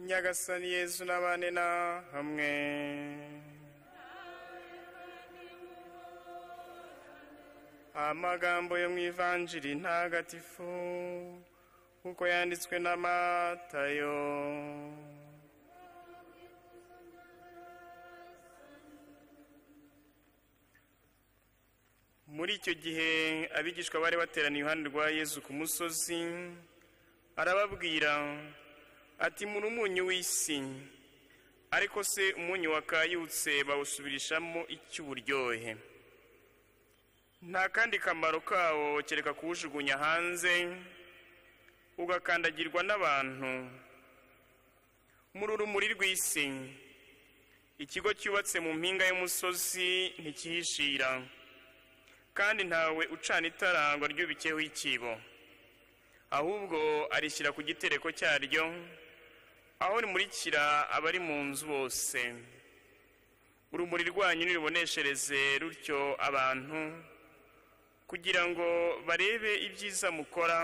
nyagasani yezu n'abane na hamwe amagambo yo mu ivanjiri ntagatifu kuko yanditswe na matayo muri icyo gihe abigishwa bari bateraniye iruhande rwa yezu ku musozi arababwira ati muri umunyu w'isi ariko se umunyu wakayutse bawusubirishamo icy'uburyohe nta kandi kamaro kawo kereka kuwujugunya hanze ugakandagirwa n'abantu muri urumuri rw'isi ikigo cyubatse mu mpinga y'umusozi ntikihishira kandi ntawe ucana itara ngo aryubikeho ikibo ahubwo arishyira ku gitereko cyaryo aho rimurikira abari mu nzu bose urumuri rwanyu niruboneshereze rutyo abantu kugira ngo barebe ibyiza mukora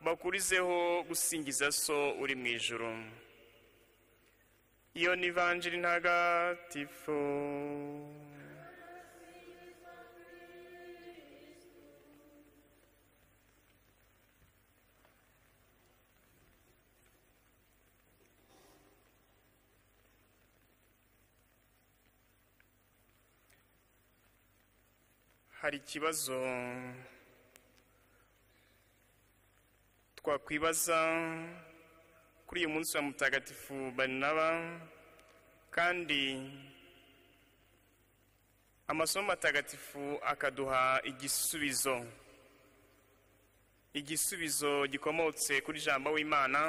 bakurizeho gusingiza so uri mu ijuru iyo ni vanjiri ntagatifu hari ikibazo twakwibaza kuri uyu munsi wa mutagatifu barinaba kandi amasomo matagatifu akaduha igisubizo igisubizo gikomotse kuri jambo w'imana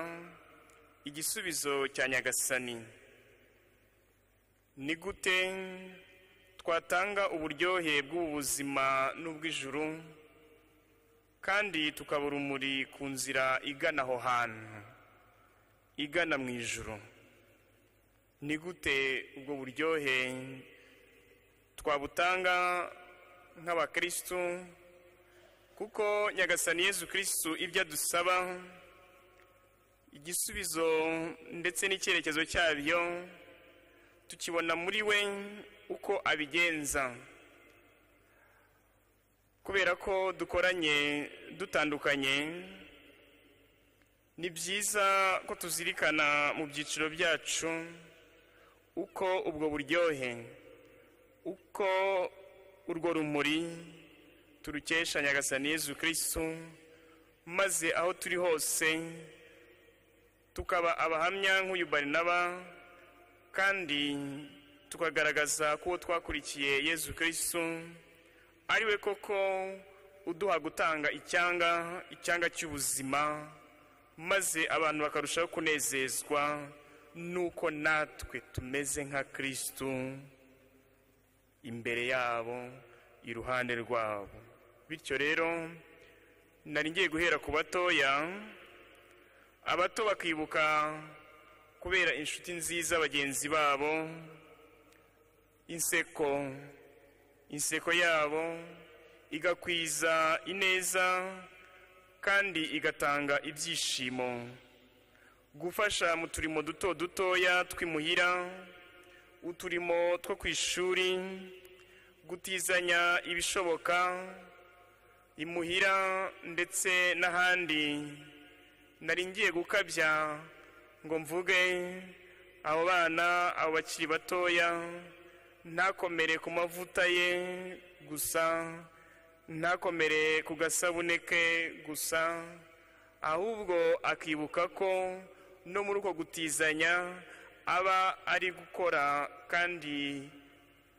igisubizo cya nyagasani ni gute twatanga uburyohe bw'ubu buzima n'ubw'ijuru kandi tukaba urumuri ku nzira igana aho hantu igana mu ijuru ni gute ubwo buryohe twabutanga nk'abakirisitu kuko nyagasani yezu kirisitu ibyo adusaba igisubizo ndetse n'icyerekezo cyabyo tukibona muri we uko abigenza kubera ko dukoranye dutandukanye ni byiza ko tuzirikana mu byiciro byacu uko ubwo buryohe uko urwo rumuri turukesha nyagasani yezu kirisitu maze aho turi hose tukaba abahamya nk'uyu barinaba kandi tukagaragaza ko uwo twakurikiye yezu kirisitu ari we koko uduha gutanga icyanga icyanga cy'ubuzima maze abantu bakarushaho kunezezwa n'uko natwe tumeze nka kirisitu imbere yabo iruhande rwabo bityo rero nari ngiye guhera ku batoya abato bakibuka kubera inshuti nziza bagenzi babo inseko inseko yabo igakwiza ineza kandi igatanga ibyishimo gufasha mu turimo duto dutoya twimuhira uturimo two ku ishuri gutizanya ibishoboka imuhira ndetse n'ahandi nari ngiye gukabya ngo mvuge abo bana abo bakiri batoya ntakomere ku mavuta ye gusa ntakomere ku gasabune ke gusa ahubwo akibuka ko no muri uko gutizanya aba ari gukora kandi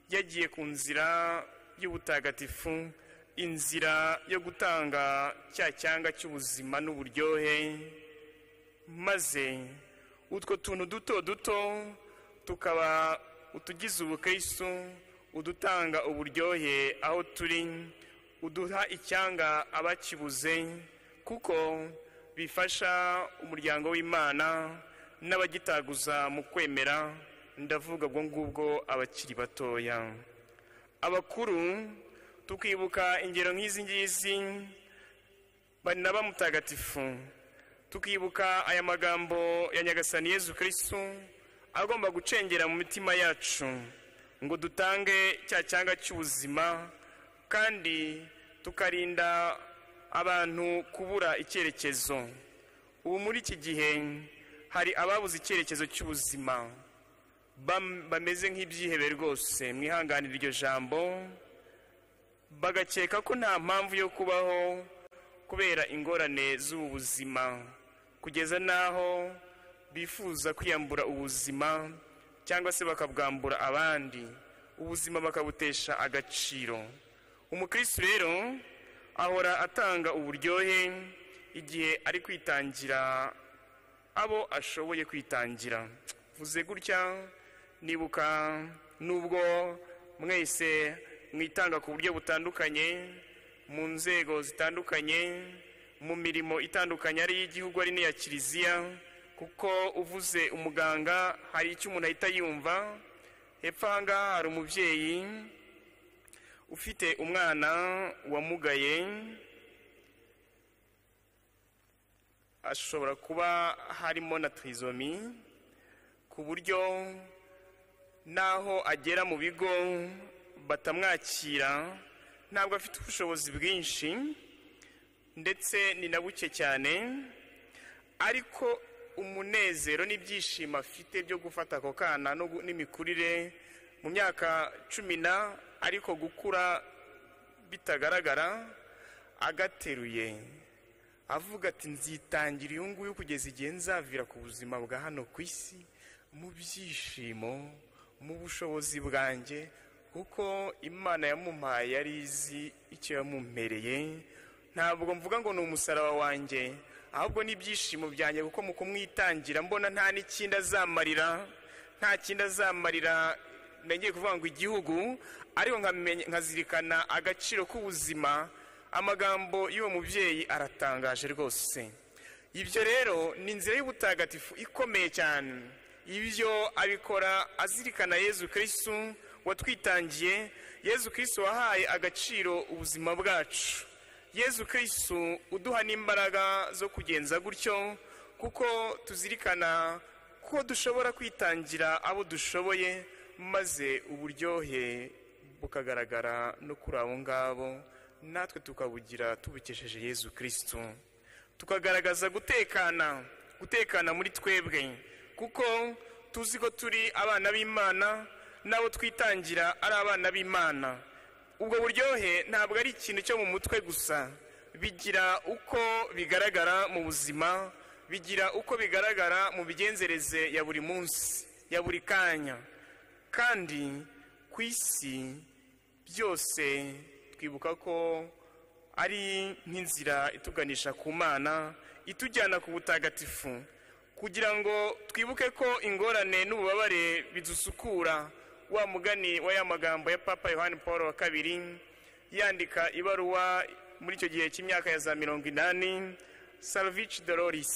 yagiye ku nzira y'ubutagatifu inzira yo gutanga cya cyanga cy'ubuzima n'uburyohe maze utwo tuntu duto duto tukaba utugize ubukristo udutanga uburyohe aho turi uduha icyanga abakibuze kuko bifasha umuryango w'imana n'abagitaguza mu kwemera ndavuga ubwo ngubwo abakiri batoya abakuru tukibuka ingero nk'izi ngizi bari na mutagatifu tukibuka aya magambo ya nyagasani yezu kirisitu agomba gucengera mu mitima yacu ngo dutange cya cyanga cy'ubuzima kandi tukarinda abantu kubura icyerekezo ubu muri iki gihe hari ababuze icyerekezo cy'ubuzima bam- bameze nk'ibyihebe rwose mwihanganira iryo jambo bagakeka ko nta mpamvu yo kubaho kubera ingorane z'ubu buzima kugeza n'aho bifuza kwiyambura ubuzima cyangwa se bakabwambura abandi ubuzima bakabutesha agaciro umukristo rero ahora atanga uburyohe igihe ari kwitangira abo ashoboye kwitangira vuze gutya nibuka n'ubwo mwese mwitanga ku buryo butandukanye mu nzego zitandukanye mu mirimo itandukanye ari iy'igihugu ari n'iya kiliziya kuko uvuze umuganga hari icyo umuntu ahita yumva hepfo aha ngaha hari umubyeyi ufite umwana wamugaye ashobora kuba harimo na trizomi ku buryo n'aho agera mu bigo batamwakira ntabwo afite ubushobozi bwinshi ndetse ni na buke cyane ariko umunezero n'ibyishimo afite byo gufata ako kana no gu- n'imikurire mu myaka cumi na ariko gukura bitagaragara agateruye avuga ati nzitangira uyu nguyu kugeza igihe nzavira ku buzima bwa hano ku isi mu byishimo mu bushobozi bwanjye kuko imana yamumpaye yari izi icyo yamumpereye ntabwo mvuga ngo ni umusaraba wanjye ahubwo n'ibyishimo byanjye kuko mu kumwitangira mbona nta n'ikindi azamarira nta kindi azamarira ngiye kuvuga ngo igihugu ariko nkamenya- nkazirikana agaciro k'ubuzima amagambo y'uwo mubyeyi aratangaje rwose ibyo rero ni inzira y'ubutagatifu ikomeye cyane ibyo abikora azirikana yezu kirisitu watwitangiye yezu kirisitu wahaye agaciro ubuzima bwacu yezu kirisitu uduha n'imbaraga zo kugenza gutyo kuko tuzirikana ko dushobora kwitangira abo dushoboye maze uburyohe bukagaragara no kuri abo ngabo natwe tukabugira tubukesheje yezu kirisitu tukagaragaza gutekana gutekana muri twebwe kuko tuzi ko turi abana b'imana n'abo twitangira ari abana b'imana ubwo buryohe ntabwo ari ikintu cyo mu mutwe gusa bigira uko bigaragara mu buzima bigira uko bigaragara mu migenzereze ya buri munsi ya buri kanya kandi ku isi byose twibuka ko ari nk'inzira ituganisha ku mana itujyana ku butagatifu kugira ngo twibuke ko ingorane n'ububabare bidusukura wa mugani wa ya magambo ya papa yohani paul wa kabiri yandika ibaruwa muri icyo gihe cy'imyaka ya za mirongo inani salvici doloris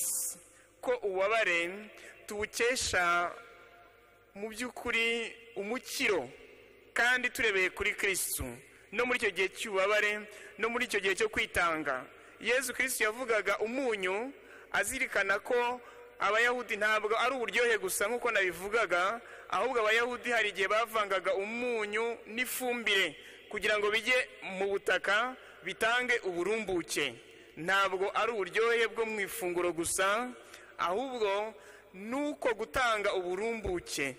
ko ububabare tubukesha mu by'ukuri umukiro kandi turebeye kuri kirisitu no muri icyo gihe cy'ububabare no muri icyo gihe cyo kwitanga yezu kirisitu yavugaga umunyu azirikana ko abayahudi ntabwo ari uburyohe gusa nk'uko nabivugaga ahubwo abayahudi hari igihe bavangaga umunyu n'ifumbire kugira ngo bijye mu butaka bitange uburumbuke ntabwo ari uburyohe bwo mu ifunguro gusa ahubwo nuko gutanga uburumbuke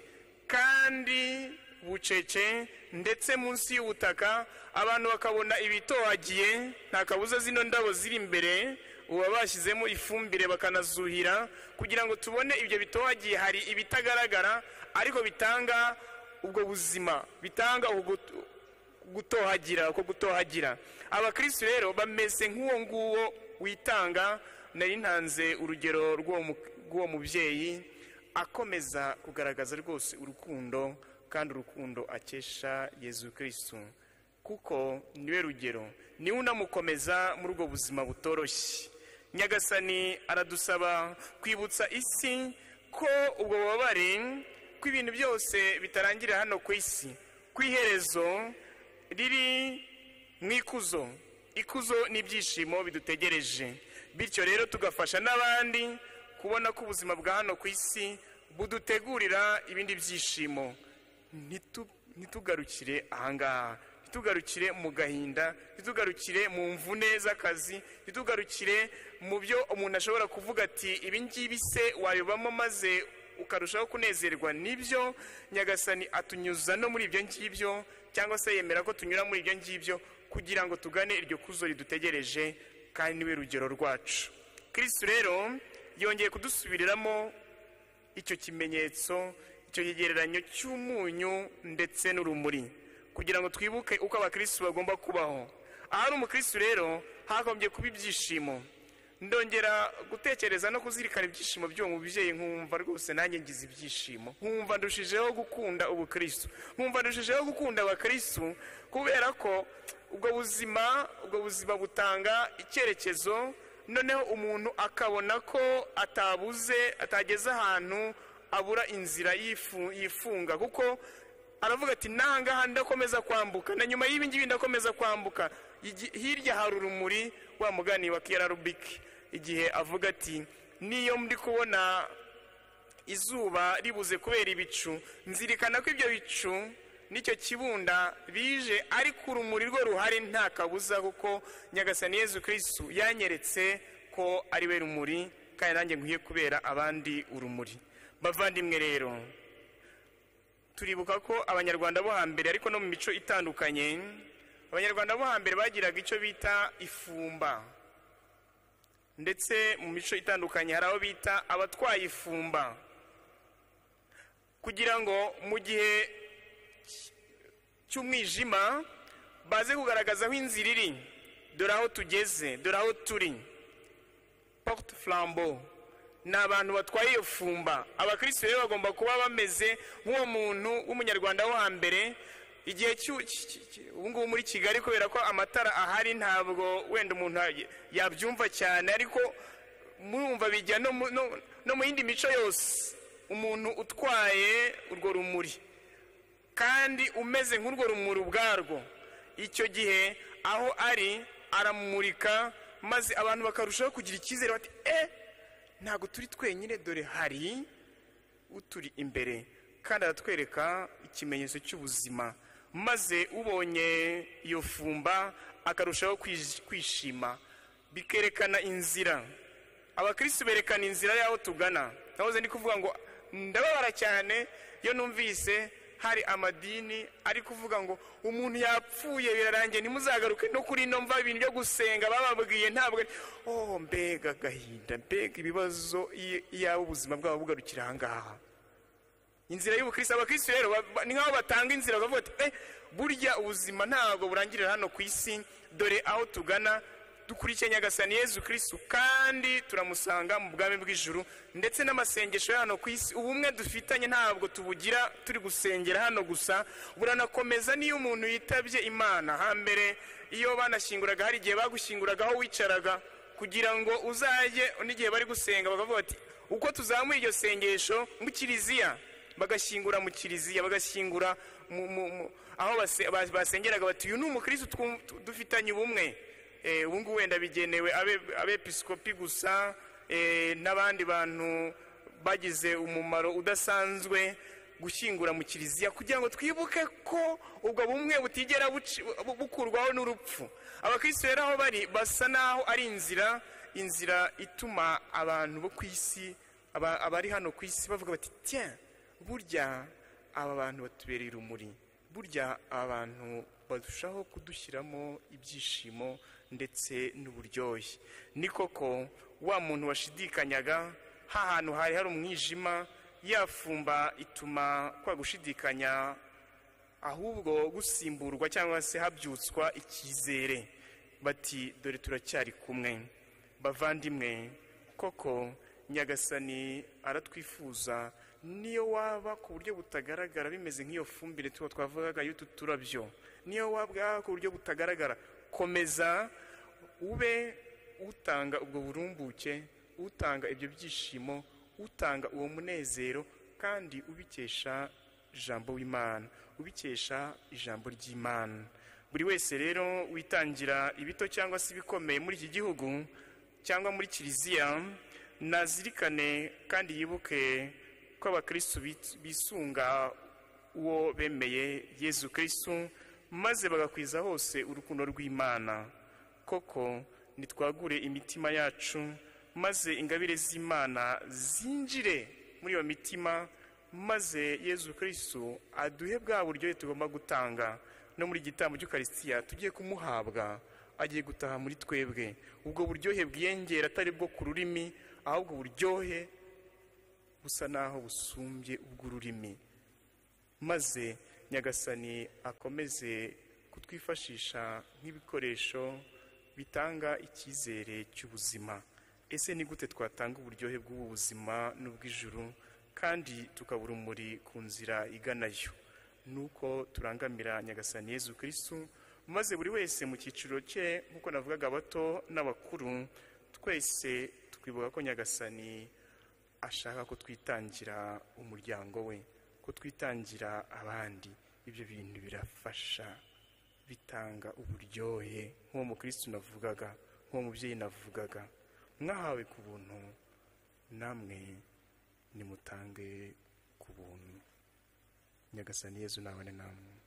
kandi bucece ndetse munsi y'ubutaka abantu bakabona ibitohagiye nta kabuza zino ndabo ziri imbere uba bashyizemo ifumbire bakanazuhira kugira ngo tubone ibyo bitohagiye hari ibitagaragara ariko bitanga ubwo buzima bitanga ubwo gut- gutohagira uko gutohagira abakristo rero bameze nk'uwo nguwo witanga nari ntanze urugero rw'uwo mu- rw'uwo mubyeyi akomeza kugaragaza rwose urukundo kandi urukundo akesha yezu kirisitu kuko niwe rugero niwe unamukomeza muri ubwo buzima butoroshye nyagasani aradusaba kwibutsa isi ko ubwo bubabare ko ibintu byose bitarangirira hano ku isi ku iherezo riri mu ikuzo ikuzo n'ibyishimo bidutegereje bityo rero tugafasha n'abandi kubona ko ubuzima bwa hano ku isi budutegurira ibindi byishimo Ntitu- ntitugarukire ahangaha ntitugarukire mu gahinda ntitugarukire mu mvune z'akazi ntitugarukire mu byo umuntu ashobora kuvuga ati ibi ngibi se wayobamo maze ukarushaho kunezerwa n'ibyo nyagasani atunyuza no muri ibyo ngibyo cyangwa se yemera ko tunyura muri ibyo ngibyo kugira ngo tugane iryo kuzo ridutegereje kandi niwe rugero rwacu kirisitu rero yongeye kudusubiriramo icyo kimenyetso icyo kigereranyo cy'umunyu ndetse n'urumuri kugira ngo twibuke uko abakirisitu bagomba kubaho ahari umukirisitu rero hagombye kuba ibyishimo ndongera gutekereza no kuzirikana ibyishimo by'uwo mubyeyi nkumva rwose nanjye ngize ibyishimo nkumva ndushijeho gukunda ubukirisitu nkumva ndushijeho gukunda abakirisitu kubera ko ubwo buzima ubwo buzima butanga icyerekezo noneho umuntu akabona ko atabuze atageze ahantu abura inzira yifu- yifunga kuko aravuga ati n'ahangaha ndakomeza kwambuka na nyuma y'ibi ngibi ndakomeza kwambuka Igi- hirya hari urumuri wa mugani wa kiyararubiki igihe avuga ati niyo ndi kubona izuba ribuze kubera ibicu nzirikana ko ibyo bicu n'icyo kibunda bije ariko urumuri rwo ruhari nta kabuza kuko nyagasani yezu kirisitu yanyeretse ko ari we rumuri kandi nanjye nkwiye kubera abandi urumuri bavandimwe rero turibuka ko abanyarwanda bo hambere ariko no mu mico itandukanye abanyarwanda bo hambere bagiraga icyo bita ifumba ndetse mu mico itandukanye hari abo bita abatwaye ifumba kugira ngo mu gihe cy- cy'umwijima baze kugaragaza aho inzira iri dore aho tugeze dore aho turi porte flambeau ni abantu batwaye iyo fumba abakirisitu rero bagomba kuba bameze nk'uwo muntu w'umunyarwanda wo hambere igihe cy'u- cy- cy- cy- ubu ngubu muri kigali kubera ko amatara ahari ntabwo wenda umuntu ya- yabyumva cyane ariko murumva bijya no mu- no- no mu yindi mico yose umuntu utwaye urwo rumuri kandi umeze nk'urwo rumuri ubwarwo icyo gihe aho ari aramurika maze abantu bakarushaho kugira icyizere bati e ntabwo turi twenyine dore hari uturi imbere kandi aratwereka ikimenyetso cy'ubuzima maze ubonye iyo fumba akarushaho kwish- kwishima bikerekana inzira abakirisitu berekana inzira y'aho tugana nahoze ndi kuvuga ngo ndababara cyane iyo numvise hari amadini ari kuvuga ngo umuntu yapfuye birarangiye ntimuzagaruke no kuri ino mva ibintu byo gusenga bababwiye ntabwo ari oh mbega agahinda mbega ibibazo iyo- iyaba ubuzima bwabo bugarukira ahangaha inzira y'ubukristo abakristo rero ba- ba- ni nk'aho batanga inzira bakavuga ati eh burya ubuzima ntabwo burangirira hano ku isi dore aho tugana dukurikiye nyagasani yezu kristu kandi turamusanga mu bwami bw'ijuru ndetse n'amasengesho ya hano ku isi ubumwe dufitanye ntabwo tubugira turi gusengera hano gusa buranakomeza n'iyo umuntu yitabye imana hambere iyo banashyinguraga hari igihe bagushyinguraga aho wicaraga kugira ngo uzajye n'igihe bari gusenga bakavuga bati uko tuzamuye iryo sengesho mu kiliziya bagashyingura mu kiliziya bagashyingura mu- mu- mu- aho base- ba- basengeraga bati uyu ni umukirisitu twum- tu- dufitanye ubumwe Eh, ubu ngubu wenda bigenewe abe- abepiskopi gusa eh, n'abandi bantu bagize umumaro udasanzwe gushyingura mu kiliziya kugira ngo twibuke ko ubwo bumwe butigera buci- bu- bukurwaho n'urupfu abakirisitu rero aho bari basa n'aho ari inzira inzira ituma abantu bo ku isi aba- abari hano ku isi bavuga bati tiens burya aba bantu batubereye urumuri burya aba bantu barushaho kudushyiramo ibyishimo ndetse n'uburyohe ni koko wa muntu washidikanyaga ha hantu hari hari umwijima yafumba ituma kwa gushidikanya ahubwo gusimburwa cyangwa se habyutswa icyizere bati dore turacyari kumwe bavandimwe koko nyagasani aratwifuza niyo waba ku buryo butagaragara bimeze nk'iyo fumbire tuba twavugaga y'utu turabyo niyo waba ku buryo butagaragara komeza ube utanga ubwo burumbuke utanga ibyo byishimo utanga uwo munezero kandi ubikesha ijambo w'imana ubikesha ijambo ry'imana buri wese rero witangira ibito cyangwa se ibikomeye muri iki gihugu cyangwa muri kiliziya nazirikane kandi yibuke ko abakirisitu bit- bisunga uwo bemeye yezu kirisitu maze bagakwiza hose urukundo rw'imana koko nitwagure imitima yacu maze ingabire z'imana zinjire muri iyo mitima maze yezu kirisitu aduhe bwa buryohe tugomba gutanga no muri igitambo cy'ukarisitiya tugiye kumuhabwa agiye gutaha muri twebwe ubwo buryohe bwiyongera atari bwo ku rurimi ahubwo uburyohe busa naho busumbye ubw'ururimi maze nyagasani akomeze kutwifashisha nk'ibikoresho bitanga icyizere cy'ubuzima ese ni gute twatanga uburyohe bw'ubu buzima n'ubw'ijuru kandi tukaba urumuri ku nzira iganayo nuko turangamira nyagasani yezu kirisitu maze buri wese mu cyiciro cye nk'uko navugaga abato n'abakuru twese twibuka ko nyagasani ashaka ko twitangira umuryango we ko twitangira abandi ibyo bintu birafasha bitanga uburyohe nk'uwo mukirisitu navugaga nk'uwo mubyeyi navugaga mwahawe ku buntu namwe nimutange ku buntu nyagasani yezu nabane namwe